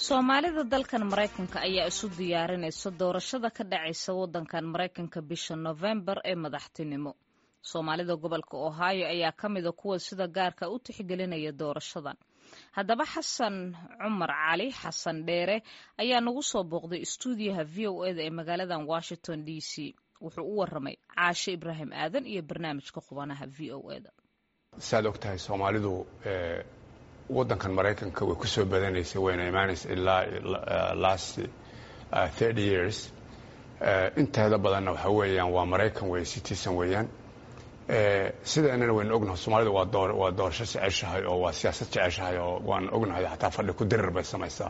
soomaalida dalkan maraykanka ayaa isu diyaarinaysa doorashada ka dhacaysa waddankan maraykanka bisha nofembar ee madaxtinimo soomaalida gobolka ohio ayaa ka mida kuwa sida gaarka u tixgelinaya doorashadan haddaba xasan cumar cali xasan dheere ayaa nagu soo booqday istuudiyaha v o eda ee magaaladan washington d c wuxuu u waramay caashe ibraahim aadan iyo barnaamijka qubanaha v o eda saad og tahay soomaalidu waddankan maraykanka way ku soo badanaysay wayna imaanaysa ilaa last thirty years inteeda badanna waxa weeyaan waa maraykan wey citizen weeyaan sidaanana waynu ognahay soomaalida waa doorasho jeceshahay oo waa siyaasad jeceshahay oo waan ognahay xataa fadhi ku dirir bay samaysaa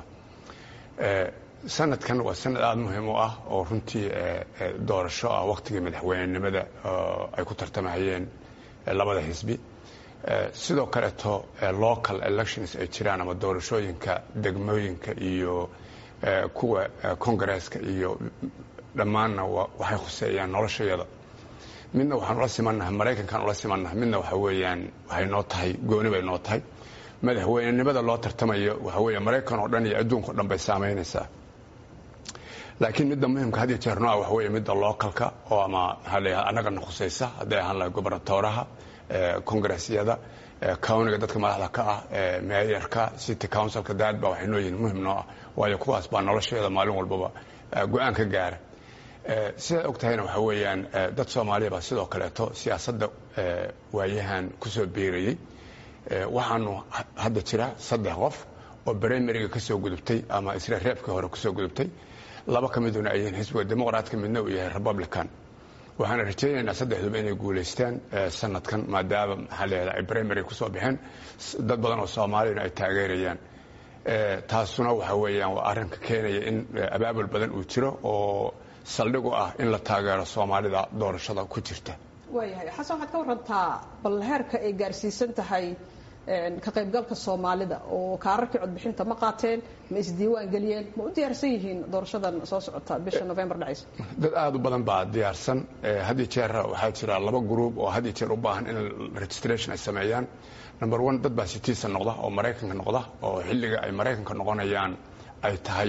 sanadkan waa sanad aada muhiim u ah oo runtii doorasho ah waktigii madaxweynenimada ay ku tartamahayeen labada xisbi sidoo kaleeto local elections ay jiraan ama doorashooyinka degmooyinka iyo kuwa congaresska iyo dhammaanna waxay khuseeyaan noloshayada midna waxaan ula simannahay maraykankaan ula simannahay midna waxa weeyaan waxay noo tahay gooni bay noo tahay madaxweynenimada loo tartamayo waxa weeye maraykan oo dhan iyo adduunka o dhan bay saamaynaysaa laakiin midda muhimka had iyo jeer nooa waxa weeye midda localka oo ama maxaa la yidhahda annagana khusaysa hadday ahaan lahay gobernatooraha congaressyada cowniga dadka madaxda ka ah meeyarka city councilka daad baa waxay noo yihiin muhim noo ah waayo kuwaas baa nolosheeda maalin walbaba go-aan ka gaara sidaad og tahayna waxa weeyaan dad soomaaliya baa sidoo kaleeto siyaasadda waayahan kusoo biirayey waxaanu hadda jira saddex qof oo brimariga ka soo gudubtay ama isla reebkii hore kusoo gudubtay laba ka miduna ay yihiin xisbiga dimuqraadka midna uu yahay republican waxaana rajaynaynaa saddexduba inay guulaystaan sanadkan maadaama maxaa la yahda ay brimary kusoo baxeen dad badan oo soomaaliyana ay taageerayaan taasuna waxa weeyaan waa arrinka keenaya in abaabul badan uu jiro oo saldhig u ah in la taageero soomaalida doorashada ku jirta waayahay xasan waxaad ka warantaa bal heerka ay gaarsiisan tahay ka qaybgalka soomaalida oo kaararkii codbixinta ma qaateen ma isdiiwaan geliyeen ma u diyaarsan yihiin doorashadan soo socota bisha novembar dhacaysa dad aada u badan baa diyaarsan had iyo jeer waxaa jira laba gruub oo had iyo jeer u baahan in registration ay sameeyaan number one dad baa citizen noqda oo maraykanka noqda oo xilliga ay maraykanka noqonayaan ay tahay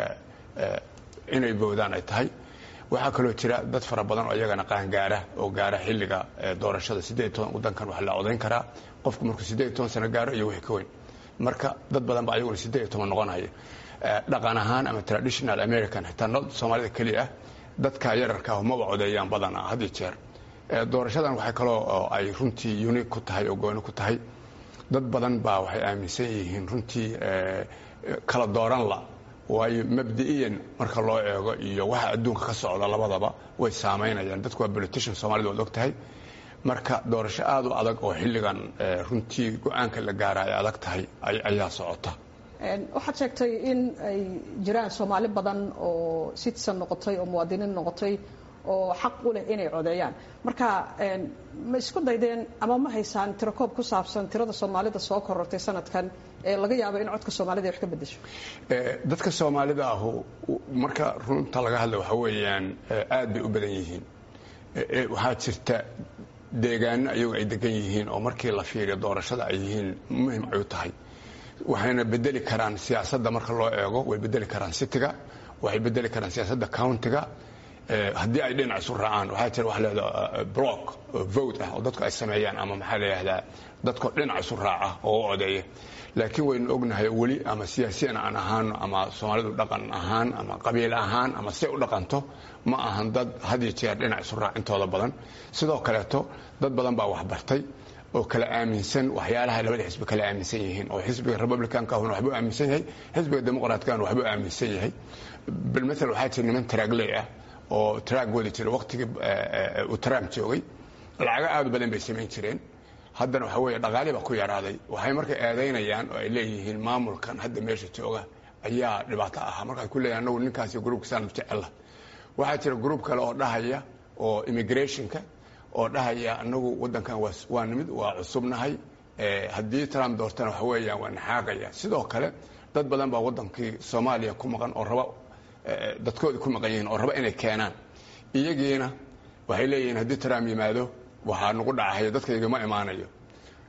inay boodaan ay tahay waxaa kaloo jira dad fara badan oo iyagana qaangaara oo gaara xilliga doorashada siddeed toban waddankan wax la codayn karaa qofku markuu siddeed toban sano gaaro iyo wixii ka weyn marka dad badan ba ayaguna siddeed toban noqonaya dhaqan ahaan ama traditional american xitaa no soomaalida keliya ah dadka yararka ah maba codeeyaan badan ah had iyo jeer doorashadan waxay kaloo ay runtii unique ku tahay oo gooni ku tahay dad badan baa waxay aaminsan yihiin runtii kala dooran la waayo mabdi'iyan marka loo eego iyo waxa adduunka ka socda labadaba way saamaynayaan dadku waa politician soomaalida waad og tahay marka doorasho aada u adag oo xilligan runtii go-aanka la gaara ay adag tahay ayaa socota waxaad sheegtay in ay jiraan soomaali badan oo citizen noqotay oo muwaadiniin noqotay oo xaq u leh inay codeeyaan marka ma isku daydeen ama ma haysaan tirakoob ku saabsan tirada soomaalida soo korortay sanadkan ee laga yaabo in codka soomaalida ay wax ka bedesho dadka soomaalida ahu marka runta laga hadla waxa weeyaan aad bay u badan yihiin waxaa jirta deegaano ayagu ay degan yihiin oo markii la fiiriyo doorashada ay yihiin muhim ay u tahay waxayna bedeli karaan siyaasadda marka loo eego way bedeli karaan citiga waxay bedeli karaan siyaasadda countiga haddii ay dhinac isu raacaan waxaa jira waxa leeda block vote ah oo dadku ay sameeyaan ama maxaa la yihahdaa dadkoo dhinac isu raaca oo u odeeya laakiin waynu ognahay weli ama siyaasiyan aan ahaano ama soomaalidu dhaqan ahaan ama qabiil ahaan ama si u dhaqanto ma ahan dad had iyo jeer dhinac isu raac intooda badan sidoo kaleeto dad badan baa waxbartay oo kala aaminsan waxyaalaha labada xisbi kala aaminsan yihiin oo xisbiga republicanka ahuna waxbuu aaminsan yahay xisbiga dimuqraatkaana waxbuu aaminsan yahay bilmatal waxaa jira niman traagley ah oo traag wadi jira waqtigii uu trump joogay lacago aada u badan bay samayn jireen haddana waxa weeye dhaqaali baa ku yaraaday waxay marka eedaynayaan oo ay leeyihiin maamulkan hadda meesha jooga ayaa dhibaato ahaa markaay ku leeyahin anagu ninkaasi gruubkasaan jecella waxaa jira gruub kale oo dhahaya oo immigrationka oo dhahaya anagu waddankan waa nimid waa cusubnahay haddii trump doortana waxa weeyaan waa naxaaqaya sidoo kale dad badan baa waddankii soomaaliya ku maqan oo raba dadkoodii ku maqan yihiin oo raba inay keenaan iyagiina waxay leeyihiin haddii trump yimaado waxaa nagu dhacahaya dadkaygama imaanayo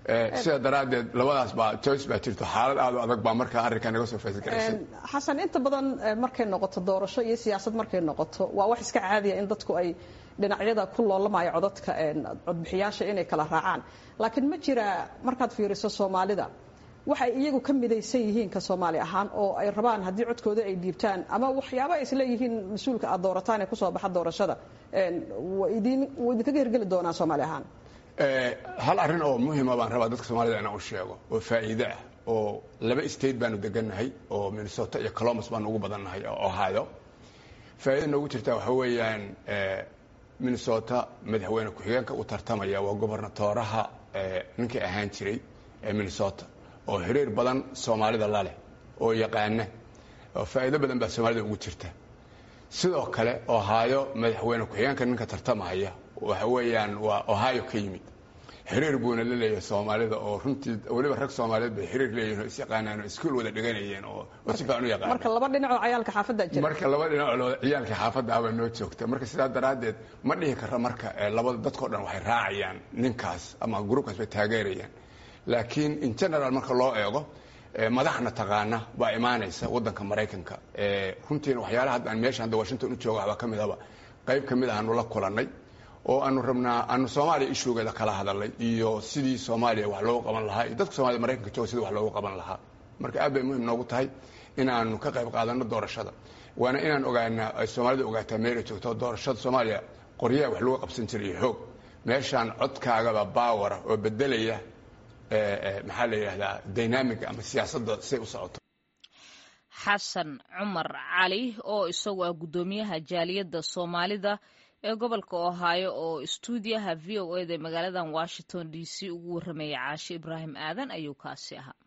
sida daraaddeed labadaas baa joyce baa jirto xaalad aad u adag baa markaa arrinkaa naga soo faysgaraysa xasan inta badan markay noqoto doorasho iyo siyaasad markay noqoto waa wax iska caadiya in dadku ay dhinacyada ku loolamaya codadka codbixiyaasha inay kala raacaan laakiin ma jira markaad fiiriso soomaalida waxay iyagu ka midaysan yihiin ka soomaali ahaan oo ay rabaan haddii codkooda ay dhiibtaan ama waxyaaba ay isleeyihiin mas-uulka aad doorataan ee kusoo baxa doorashada wuu idinkaga hirgeli doonaa soomaali ahaan hal arrin oo muhima baan rabaa dadka soomaalida inaan u sheego oo faa'iide ah oo laba state baanu degannahay oo minnesota iyo colombus baanu ugu badannahay oo ohio faa'iida noogu jirta waxa weeyaan minnesota madaxweyne ku-xigeenka u tartamaya waa gobernatooraha ninkii ahaan jiray ee minnesota oo xiriir badan soomaalida la leh oo yaqaana oo faa'iido badan baa soomaalida ugu jirta sidoo kale ohio madaxweyne ku-xigeenka ninka tartamaya waxa weeyaan waa ohio ka yimid xiriir buuna la leeyahay soomaalida oo runtii weliba rag soomaaliyeed bay xiriir leeyihin oo isyaqaanaan oo iskuul wada dhiganayeen oo si fiican u yaqaan marka laba dhinacoo ciyaalka xaafadda jira marka laba dhinacoo ciyaalka xaafadda ah baa noo joogta marka sidaa daraaddeed ma dhihi kara marka labada dadkao dhan waxay raacayaan ninkaas ama gruubkaas bay taageerayaan laakiin in general marka loo eego madaxna taqaana baa imaanaysa wadanka maraykanka runtiina waxyaalaha hadda aan meesha hadda washington u jooga waxbaa ka midaba qayb ka mid ahaanu la kulannay oo aanu rabnaa aanu soomaaliya ishugeeda kala hadalnay iyo sidii soomaaliya wax loogu qaban lahaa iyo dadka soomaalida maraykanka jooga sidii wax loogu qaban lahaa marka aad bay muhim noogu tahay inaanu ka qayb qaadano doorashada waana inaan ogaanaa ay soomaalida ogaataa meelay joogto doorashada soomaaliya qoryaha wax lagu qabsan jiray iyo xoog meeshaan codkaagaba baawara oo bedelaya maxaa la yidhahdaa dynamiga ama siyaasadda siay u socoto xasan cumar cali oo isagu ah guddoomiyaha jaaliyadda soomaalida ee gobolka ohaayo oo istuudiyaha v o eda magaalada washington d c ugu warramaya caashi ibraahim aadan ayuu kaasi ahaa